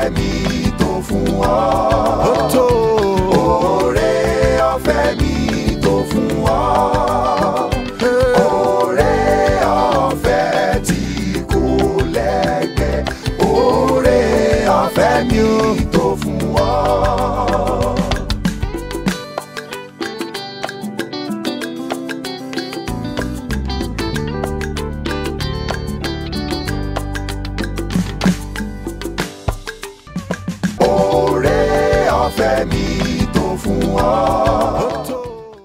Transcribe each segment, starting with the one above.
ọ̀fẹ́ mi tó fún ọ. ó tó Oore ọ̀fẹ́ mi tó fún ọ. Oore ọ̀fẹ́ tí kò lẹ́gbẹ́. Oore ọ̀fẹ́ mi tó fún ọ. Oore ọ̀fẹ́ mi tó fún ọ. ó tó.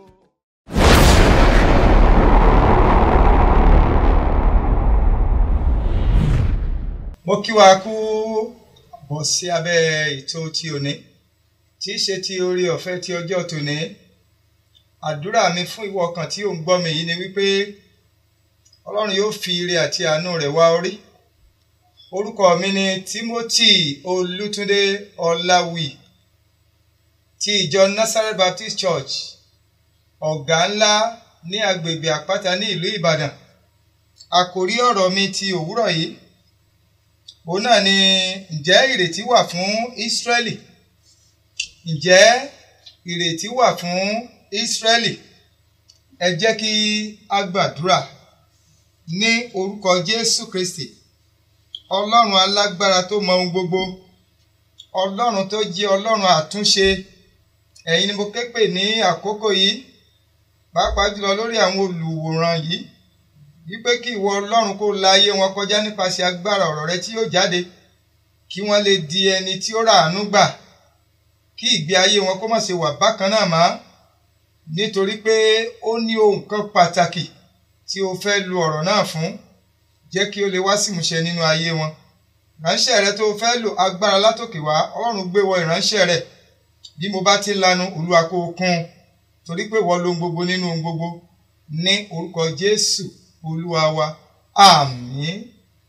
mo kí wa kú bọ̀ sí abẹ́ ètò ti òní tí í ṣe ti orí ọ̀fẹ́ ti ọjọ́ tòní àdúrà mi fún ìwọ ọkàn tí ò ń gbọ́ mi yìí ni wípé ọlọ́run yóò fi ire àti àánú rẹ̀ wá orí orúkọ mi ni Timothy Olútúndé Ọláwì ti ìjọ Nazareth Baptist Church ọ̀gá ńlá ní agbègbè àpáta ní ìlú Ìbàdàn àkòrí ọ̀rọ̀ mi ti òwúrọ̀ yìí òun náà ni ǹjẹ́ ìrètí wà fún Ísírẹ́lì ǹjẹ́ ìrètí wà fún Ísírẹ́lì ẹ jẹ́ kí a gbàdúrà ní orúkọ Jésù Kristi Ọlọ́run alágbára tó mọ ohun gbogbo Ọlọ́run tó jẹ́ Ọlọ́run àtúnṣe ẹ̀yin ni mo ké pè ní àkókò yìí pàápàá jùlọ lórí àwọn olùwòran yìí wípé kí ìwọ ọlọ́run kó la ayé wọn kọjá nípasẹ̀ agbára ọ̀rọ̀ rẹ tí yóò jáde kí wọ́n lè di ẹni tí ó ràánú gbà kí ìgbé ayé wọn kó má ṣe wà bákan náà mọ́ nítorí pé ó ní ohun kan pàtàkì tí o fẹ́ lu ọ̀rọ̀ náà fún jẹ́ kí ó lè wá sí ìmúṣẹ nínú ayé wọn ìránṣẹ́ rẹ tó o fẹ́ lò agbára látòkè wá ọlọ́run gbé wọ ìránṣẹ́ rẹ bí mo bá ti lanu olúwa kó o kún un torí pé wọ́n lo ohun gbogbo nínú ohun gbogbo ní orúkọ jésù olúwa wa àmín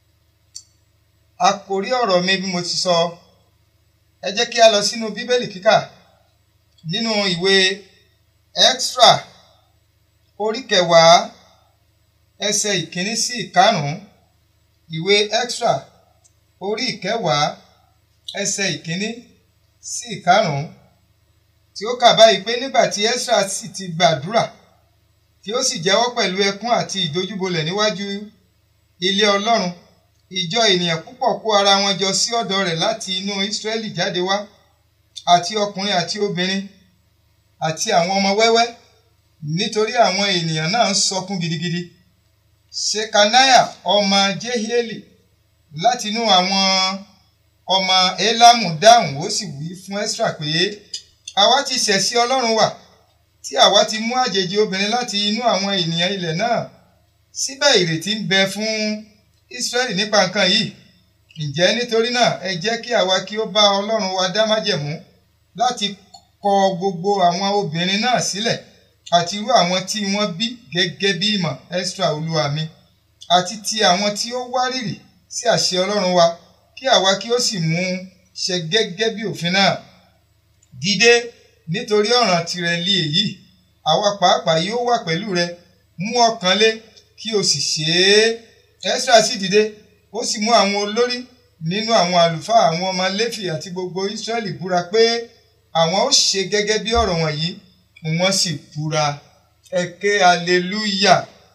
àkòrí ọ̀rọ̀ mi bí mo ti sọ ẹ jẹ́ kí a lọ sínú bíbélì kíkà nínú ìwé extra orí kẹwàá ẹsẹ̀ ìkíní sí ìkarùn-ún ìwé extra orí ìkẹwàá ẹsẹ̀ ìkíní sí ìkarùn-ún tí ó kà báyìí pé nígbà tí extra sì ti gbàdúrà tí ó sì jẹ́wọ́ pẹ̀lú ẹkún àti ìdojúbolẹ̀ níwájú ilé Ọlọ́run ìjọ ènìyàn púpọ̀ kó ara wọn jọ sí ọ̀dọ̀ rẹ̀ láti inú Ísírẹ́lì jáde wá àti ọkùnrin àti obìnrin àti àwọn ọmọ wẹ́wẹ́ nítorí àwọn ènìyàn náà ń sọkún gidigidi Ṣekaniah ọmọ Jehieli látinú àwọn ọmọ Elamu dáhùn ó sì wí fún Ẹ́sírà pé àwa ti ṣẹ̀ sí Ọlọ́run wa tí àwa ti mú àjèjì obìnrin láti inú àwọn ènìyàn ilẹ̀ náà síbẹ̀ ìrètí ń bẹ fún Ísírẹ́lì nípa nǹkan yìí ǹjẹ́ nítorí náà ẹ jẹ́ kí àwa kí ó bá Ọlọ́run wa dá májẹ̀mú láti kọ gbogbo àwọn obìnrin náà sílẹ̀ àti irú àwọn tí wọ́n bí gẹ́gẹ́ bí ìmọ̀ Ẹ́sírà olúwa mi àti ti àwọn tí ó wárìrì sí àṣẹ Ọlọ́run wa kí àwa kí ó sì mú ṣe gẹ́gẹ́ bí òfin náà dìde nítorí ọ̀ràn tirẹ̀ lé èyí àwa pàápàá yóò wà pẹ̀lú rẹ mú ọkàn lé kí o sì ṣe é Ẹ́sírà sì dìde ó sì mú àwọn olórí nínú àwọn àlùfáà àwọn ọmọ Léfì àti gbogbo Ísírẹ́lì búra pé àwọn ó ṣe gẹ́gẹ́ bí ọ̀rọ̀ wọ̀nyí wọ́n sì búra ẹ ké aleluya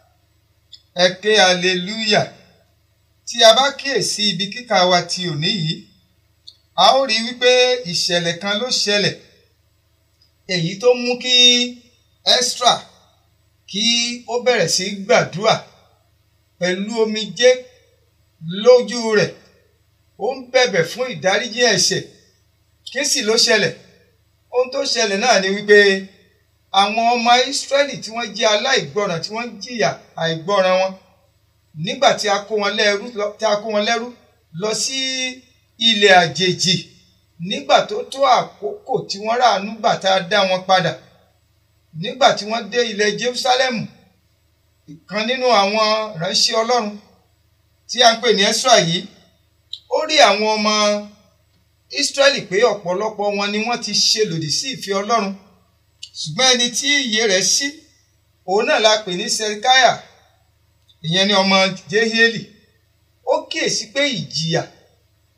ẹ ké aleluya tí a bá kíyèsí ibi kíkà wa ti òní yìí a ó rí wípé ìṣẹ̀lẹ̀ kan ló ṣẹlẹ̀ èyí tó mú kí Ẹ́sírà kí ó bẹ̀rẹ̀ sí gbàdúrà pẹ̀lú omijé lójú rẹ̀ ó ń bẹ̀bẹ̀ fún ìdáríjì ẹ̀ṣẹ̀ kí sì ló ṣẹlẹ̀ ohun tó ṣẹlẹ̀ náà ni wípé àwọn ọmọ Ísírẹ́lì tí wọ́n jẹ́ aláìgbọràn tí wọ́n jìyà àìgbọràn wọn nígbà tí a kó wọn lẹ́rú tí a kó wọn lẹ́rú lọ sí ilẹ̀ àjèjì nígbà tó tó àkókò tí wọ́n ràánú gbà tá a dá wọn padà nígbà tí wọ́n dé ilẹ̀ Jerúsálẹ́mù ìkan nínú àwọn ìránṣẹ́ Ọlọ́run tí a ń pè ní Ẹ́sírà yìí ó rí àwọn ọmọ Ísírẹ́lì pé ọ̀pọ̀lọpọ̀ wọn ni wọ́n ti ṣe lòdì sí ìfẹ́ Ọlọ́run ṣùgbọ́n ẹni tí ìyè rẹ̀ ṣí òun náà la pè ní Sẹríkáyà ìyẹn ni ọmọ Jehieli ó kíyèsí pé ìjìyà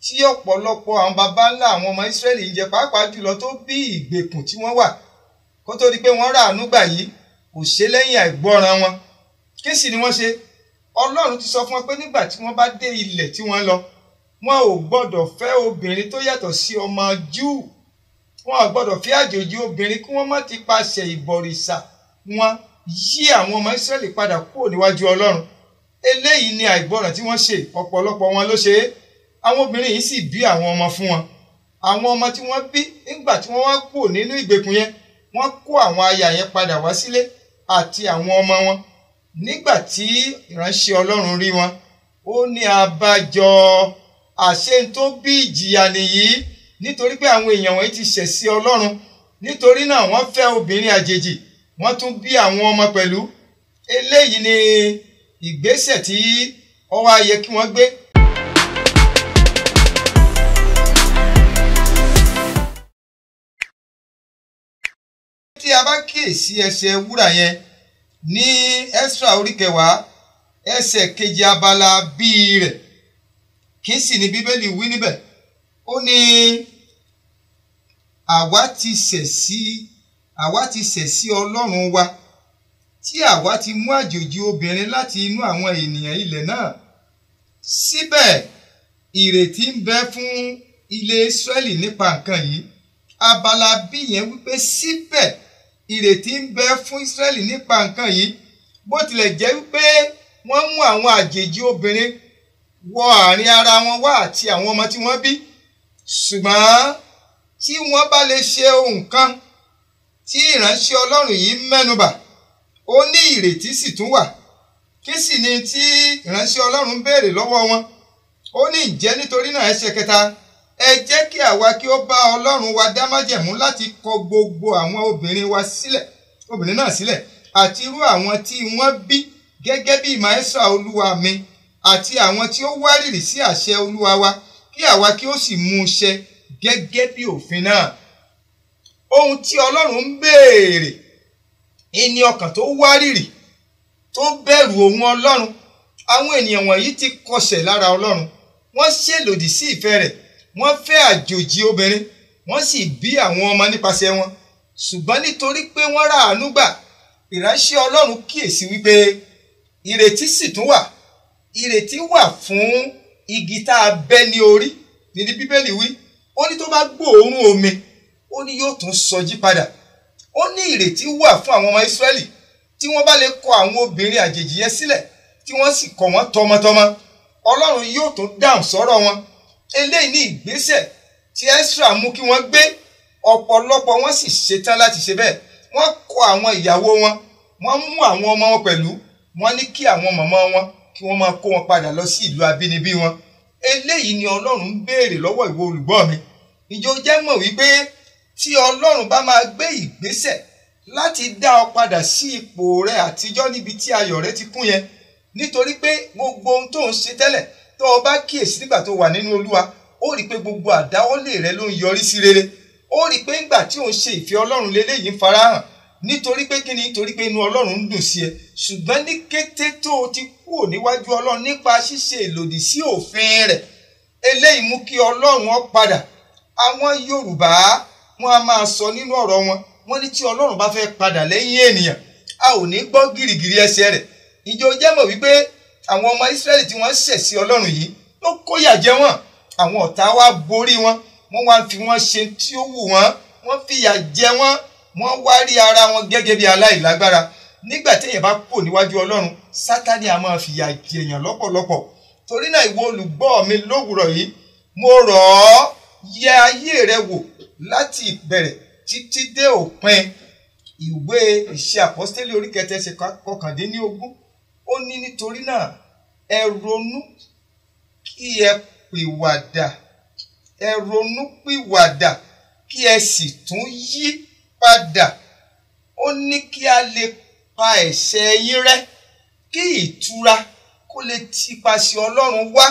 tí ọ̀pọ̀lọpọ̀ àwọn baba ńlá àwọn ọmọ Ísírẹ́lì ń jẹ pàápàá jùlọ tó bí ìgbèkùn tí wọ́n wà kó tó di pé wọ́n rà àánú gbà yìí kò ṣe lẹ́yìn àìgbọ́ràn wọn kí sì ni wọ́n ṣe Ọlọ́run ti sọ fún wọn pé nígbà tí wọ́n bá dé ilẹ̀ tí wọ́n lọ wọn ò gbọ́dọ̀ fẹ́ obìnrin tó yàtọ̀ sí ọmọ Júù wọn ò gbọ́dọ̀ fẹ́ àjòjì obìnrin kí wọ́n má ti paṣẹ ìbọ̀rìṣà wọn yí àwọn ọmọ Ísírẹ́lì padà kúrò níwájú Ọlọ́run eléyìí ni àìgbọràn tí wọ́n ṣe ọ̀pọ̀lọpọ̀ wọn ló ṣe é àwọn obìnrin yìí sì bí àwọn ọmọ fún wọn àwọn ọmọ tí wọ́n bí nígbà tí wọ́n wá kúrò nínú ìgbèkùn yẹn wọ́n kó àwọn aya yẹn padà wá sílé àti àwọn ọmọ wọn nígbà tí ìránṣẹ́ Ọlọ́run rí wọn ó ní abájọ àṣẹ tó bí ìjìyà nìyí nítorí pé àwọn èèyàn wọ̀nyí ti ṣẹ̀ sí Ọlọ́run nítorí náà wọ́n fẹ́ obìnrin àjèjì wọ́n tún bí àwọn ọmọ pẹ̀lú eléyìí ni ìgbésẹ̀ tí ó wá yẹ kí wọ́n gbé. tí a bá kíyèsí ẹsẹ̀ wúrà yẹn ní Ẹ́sírà orí kẹwàá ẹsẹ̀ kejì abala bíi rẹ̀ kí sì ni Bíbélì wí níbẹ̀ ó ní àwa ti ṣẹ̀ sí àwa ti ṣẹ̀ sí Ọlọ́run wa tí àwa ti mú àjòjì obìnrin láti inú àwọn ènìyàn ilẹ̀ náà síbẹ̀ ìrètí ń bẹ fún ilé Ísírẹ́lì nípa nǹkan yìí abala bí yẹn wípé síbẹ̀ ìrètí ń bẹ fún Ísírẹ́lì nípa nǹkan yìí bó tilẹ̀ jẹ́ wípé wọ́n mú àwọn àjèjì obìnrin wọ àárín ara wọn wá àti àwọn ọmọ tí wọ́n bí ṣùgbọ́n tí wọ́n bá lè ṣe ohun kan tí ìránṣẹ́ Ọlọ́run yìí mẹ́nubà ó ní ìrètí sì tún wà kí sì ni tí ìránṣẹ́ Ọlọ́run béèrè lọ́wọ́ wọn ó ní ǹjẹ́ nítorí náà ẹsẹ̀ kẹta ẹ jẹ́ kí àwa kí ó bá Ọlọ́run wa dá májẹ̀mú láti kọ gbogbo àwọn obìnrin wa sílẹ̀ obìnrin náà sílẹ̀ àti irú àwọn tí wọ́n bí gẹ́gẹ́ bí ìmáẹ́sà olúwa mi àti àwọn tí ó wárìrì sí àṣẹ olúwa wa kí àwa kí ó sì mú un ṣẹ gẹ́gẹ́ bí òfin náà ohun tí Ọlọ́run ń béèrè ẹni ọkàn tó wárìrì tó bẹ̀rù òun ọlọ́run àwọn ènìyàn wọ̀nyí ti kọsẹ̀ lára ọlọ́run wọ́n ṣèlòdì sí ìfẹ́ rẹ̀ wọ́n fẹ́ àjòjì obìnrin wọ́n sì bí àwọn ọmọ nípasẹ̀ wọn ṣùgbọ́n nítorí pé wọ́n rà àánú gbà ìránṣẹ́ ọlọ́run kíyèsí wípé ìrètí sì tún wà ìrètí wà fún igi tá a bẹ́ ní orí ní bíbélì wí ó ní tó bá gbóòórùn omi ó ní yóò tún sọjí padà ó ní ìrètí wà fún àwọn ọmọ Ísírẹ́lì tí wọ́n bá lè kọ àwọn obìnrin àjèjì yẹn sílẹ̀ tí wọ́n sì kọ̀ wọ́n tọmọtọmọ Ọlọ́run yóò tún dáhùn sọ́rọ̀ wọn eléyìí ní ìgbésẹ̀ tí Ẹ́sírà mú kí wọ́n gbé ọ̀pọ̀lọpọ̀ wọn sì ṣetán láti ṣe bẹ́ẹ̀ wọ́n kọ àwọn ìyàwó wọn wọ́n mú àwọn ọmọ wọn pẹ̀lú wọ́n ní kí àwọn mọ̀mọ́ wọn kí wọ́n máa kó wọn padà lọ sí ìlú abínibí wọn eléyìí ni Ọlọ́run ń béèrè lọ́wọ́ ìwọ olùgbọ́ mi ìjọ jẹ́ mọ̀ wípé tí ọlọ́run bá máa gbé ìgbésẹ̀ láti dá ọ padà sí ipò rẹ àtijọ́ níbi tí ayọ̀ rẹ ti kún yẹn nítorí pé gbogbo ohun tó ń ṣe tẹ́lẹ̀ tó o bá kíyèsí nígbà tó wà nínú olúwa ó rí i pé gbogbo àdáwọ́lé rẹ ló ń yọrí sí rere ó rí i pé nígbà tí ò ń ṣe ìfẹ́ ọlọ́run lélẹ́yìí ń farahàn nítorí pé kí ni nítorí pé inú ọlọ́run ń dùn sí ẹ ṣùgbọ́n ní kété tó o ti kúrò níwájú ọlọ́run nípa ṣíṣe ìlòdì sí òfin rẹ̀ eléyìí mú kí ọlọ́run ó padà àwọn yorùbá wọn a máa sọ nínú ọ̀rọ̀ wọn wọ́n ní tí ọlọ́run bá fẹ́ padà lẹ́yìn ènìyàn a ò ní gbọ́ gìrìgìrì ẹsẹ̀ rẹ̀ ìjọ jẹ́ mọ̀ wípé àwọn ọmọ ìsírẹ́lì tí wọ́n ṣẹ̀ sí ọlọ́run yìí ló kóyà jẹ wọ́n àwọn ọ̀tá wa borí wọn wọ́n wá fi wọ́n ṣe tí ó wù wọ́n wọ́n fìyà jẹ wọ́n wọ́n wá rí ara wọn gẹ́gẹ́ bí aláìlágbára nígbà téèyàn bá kò níwájú ọlọ́run sátani a máa fìyà jẹyàn lọ́pọ̀lọpọ̀ torí náà ìwọ olùgbọ́ mi lówùrọ̀ yìí mo rọ̀ ọ́ yẹ ayé rẹ wò láti ìbẹ̀rẹ̀ títí dé òpin ìwé ìṣe àpọ́stélì orí kẹtẹ ṣe kọkàndínlógún ó ní nítorí náà ẹ ronú kí ẹ pìwàdà ẹ ronú pìwàdà kí ẹ sì tún yí padà ó ní kí a lè pa ẹ̀ṣẹ̀ yín rẹ́ kí ìtura kó lè tipasẹ̀ Ọlọ́run wá.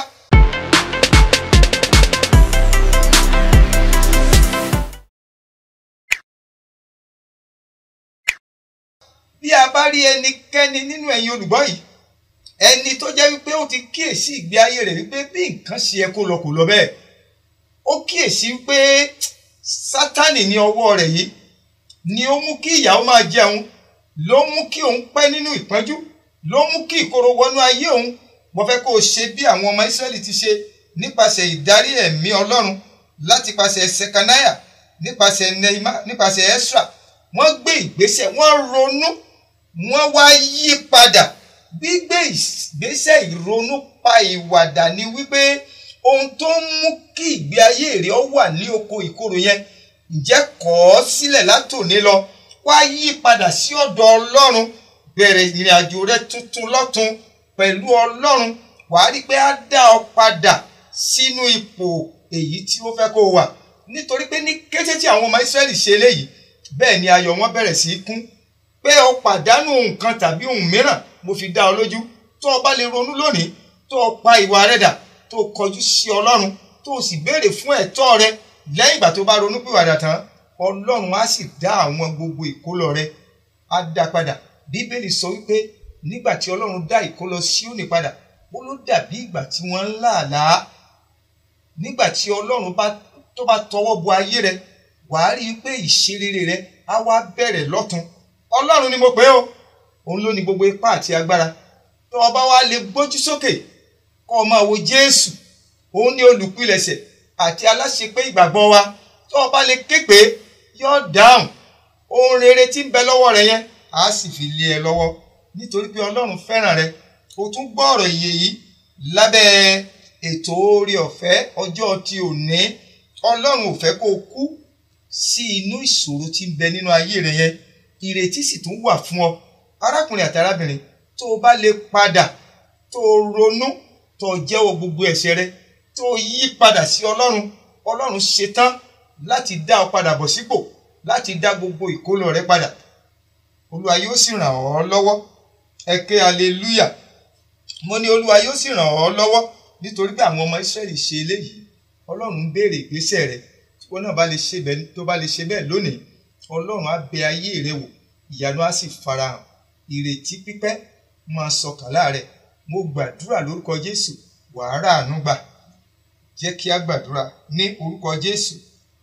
bí a bá rí ẹnikẹ́ni nínú ẹ̀yin olùgbọ́ yìí ẹni tó jẹ́ wípé ó ti kíyèsí ìgbé ayé rẹ̀ wípé bí nǹkan ṣe yẹ kó lọ kò lọ bẹ́ẹ̀ ó kíyèsí pé sátánì ní ọwọ́ rẹ̀ yìí ni ó mú kí ìyàwó máa jẹun ló mú kí òun pẹ́ nínú ìpọ́njú ló mú kí ìkorò wọnú ayé òun mo fẹ́ kó o ṣe bí àwọn ọmọ Ísírẹ́lì ti ṣe nípasẹ̀ ìdarí ẹ̀mí Ọlọ́run láti pàṣẹ Sekaniah nípasẹ̀ Nehema nípasẹ̀ Esra wọ́n gbé ìgbésẹ̀ wọ́n ronú wọ́n wá yí padà gbígbé ìgbésẹ̀ ìronú pa ìwàdà ni wípé ohun tó ń mú kí ìgbé ayé rẹ ó wà ní oko ìkorò yẹn ǹjẹ́ kọ̀ ọ́ sílẹ̀ látòní lọ wá yí padà sí ọ̀dọ̀ Ọlọ́run bẹ̀rẹ̀ ìrìn àjò rẹ tuntun lọ́tun pẹ̀lú Ọlọ́run wàá rí pé á dá ọ padà sínú ipò èyí tí ó fẹ́ kó o wà nítorí pé ní kété tí àwọn ọmọ Ísírẹ́lì ṣe eléyìí bẹ́ẹ̀ ni ayọ̀ wọn bẹ̀rẹ̀ sí í kún pé o pàdánù nǹkan tàbí ohun mìíràn mo fi dá ọ lójú tó o bá lè ronú lónìí tó o pa ìwà rẹ dà tó o kọjú sí Ọlọ́run tó o sì béèrè fún ẹ̀tọ́ rẹ lẹ́yìn ìgbà tó o bá ronú pìwàdà tán Ọlọ́run á sì dá àwọn gbogbo ìkólọ rẹ á dá padà Bíbélì sọ wípé nígbà tí Ọlọ́run dá ìkólọ Síónì padà ó ló dàbí ìgbà tí wọ́n ń làálàá nígbà tí Ọlọ́run bá tó bá tọwọ́ bọ ayé rẹ wàá rí i pé ìṣerere rẹ á wá bẹ̀rẹ̀ lọ́tun Ọlọ́run ni mo pè ó òun ló ní gbogbo ipá àti agbára tó o bá wá lè gbójú sókè kó o máa wo Jésù òun ní olùpilẹ̀ṣẹ̀ àti aláṣepé ìgbàgbọ́ wa tó o bá lè ké pé yóò dáhùn ohun rere tí ń bẹ lọ́wọ́ rẹ yẹn á sì fi lé ẹ lọ́wọ́ nítorí pé Ọlọ́run fẹ́ràn rẹ o tún gbọ́ ọ̀rọ̀ ìyè yìí lábẹ́ ètò oore ọ̀fẹ́ ọjọ́ ti òní Ọlọ́run ò fẹ́ kó o kú sí inú ìṣòro tí ń bẹ nínú ayé rẹ yẹn ìrètí sì tún wà fún ọ arákùnrin àti arábìnrin tó o bá lè padà tó o ronú tó o jẹ́wọ́ gbogbo ẹ̀ṣẹ̀ rẹ tó o yí padà sí Ọlọ́run Ọlọ́run ṣetán láti dá ọ padà bọ̀ sípò láti dá gbogbo ìkólọ rẹ padà Olúwa yóò sì ràn ọ́ lọ́wọ́ ẹ ké hallelujah mo ní Olúwa yóò sì ràn ọ́ lọ́wọ́ nítorí pé àwọn ọmọ Ísírẹ́lì ṣe eléyìí Ọlọ́run ń béèrè ìgbésẹ̀ rẹ tí wọn náà bá lè ṣe bẹ́ẹ̀ tó bá lè ṣe bẹ́ẹ̀ lónìí Ọlọ́run á bẹ ayé rẹ wò ìyanu á sì farahàn ìrètí pípẹ́ máa sọkàn láàrẹ̀ mo gbàdúrà lórúkọ Jésù wàá ràánú gbà jẹ́ kí á gbàdúrà ní orúkọ Jésù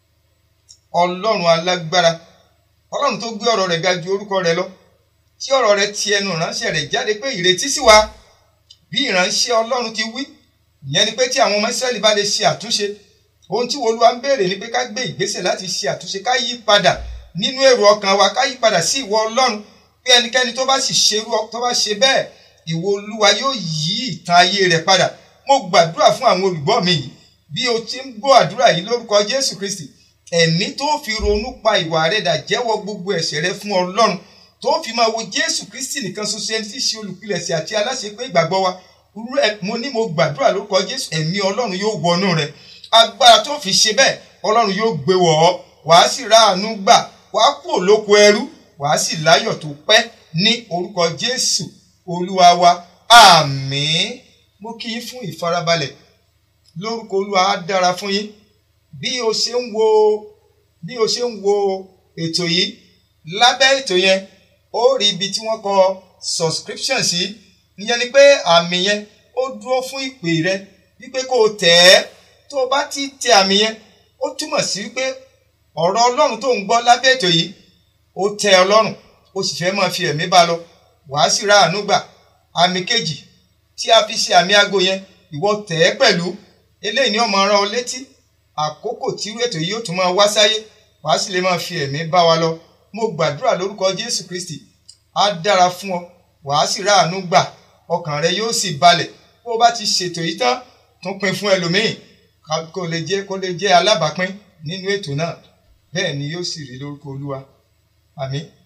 Ọlọ́run alágbára Ọlọ́run tó gbé ọ̀rọ̀ rẹ̀ ga ju orúkọ rẹ̀ lọ tí ọ̀rọ̀ rẹ̀ ti ẹnu ìránṣẹ́ rẹ̀ jáde pé ìrètí sì wà bí ìránṣẹ́ Ọlọ́run ti wí ìyẹn ni pé tí àwọn ọmọ Ísírẹ́lì bá lè ṣe àtúnṣe ohun tí Olúwa ń béèrè ni pé ká gbé ìgbésẹ̀ láti ṣe àtúnṣe ká yí padà nínú èrò ọkàn wa ká yí padà sí ìwọ Ọlọ́run pé ẹnikẹ́ni tó bá sì ṣerú tó bá ṣe bẹ́ẹ̀ ìwọ Olúwa yóò yí ìtàn ayé rẹ̀ padà mo gbàdúrà fún àwọn olùgbọ́ mi yìí bí o ti ń gbọ́ àdúrà yìí lórúkọ Jésù Kristi ẹ̀mí tó fi ronú pa ìwà rẹ̀ dà jẹ́wọ́ gbogbo ẹ̀ṣẹ̀ rẹ fún Ọlọ́run tó fi máa wo Jésù Kristi nìkan ṣoṣo ẹni tí í ṣe olùpilẹ̀ṣẹ̀ àti aláṣepé ìgbàgbọ́ wa mo ní mo gbàdúrà lórúkọ Jésù ẹ̀mí Ọlọ́run yóò wọnú rẹ agbára tó fi ṣe bẹ́ẹ̀ Ọlọ́run yóò gbé wọ̀ ọ́ wàá sì ráàánú gbà wàá kú òlóko ẹrú wàá sì láyọ̀ tó pẹ́ ní orúkọ Jésù Olúwa wa àmín mo kí yín fún ìfarabalẹ̀ lórúkọ Olúwa á dára fún yín bí o ṣe ń wo bí o ṣe ń wo ètò yìí lábẹ́ ètò yẹn ó rí ibi tí wọ́n kọ subscription sí ìyẹn ni pé àmì yẹn ó dúró fún ìpè rẹ wípé kó o tẹ̀ ẹ́ tó o bá ti tẹ àmì yẹn ó túmọ̀ sí wípé ọ̀rọ̀ Ọlọ́run tó ń gbọ́ lábẹ́ ètò yìí ó tẹ́ Ọlọ́run ó sì fẹ́ máa fi ẹ̀mí bá lọ wàá sì ra àánú gbà àmì kejì tí a fi ṣe àmì aago yẹn ìwọ tẹ̀ ẹ́ pẹ̀lú eléyìí ni ó máa rán ọ létí àkókò tí irú ètò yìí ó tún máa wá sáyé wàá sì lè máa fi ẹ̀mí bá wa lọ mo gbàdúrà lórúkọ Jésù Kristi á dára fún ọ wàá sì ra àánú gbà ọkàn rẹ yóò sì balẹ̀ bó o bá ti ṣètò yìí tán tún pín fún ẹlòmíì kó lè jẹ́ kó lè jẹ́ alábàápín nínú ètò náà bẹ́ẹ̀ ni yóò sì rí lórúkọ Olúwa àmín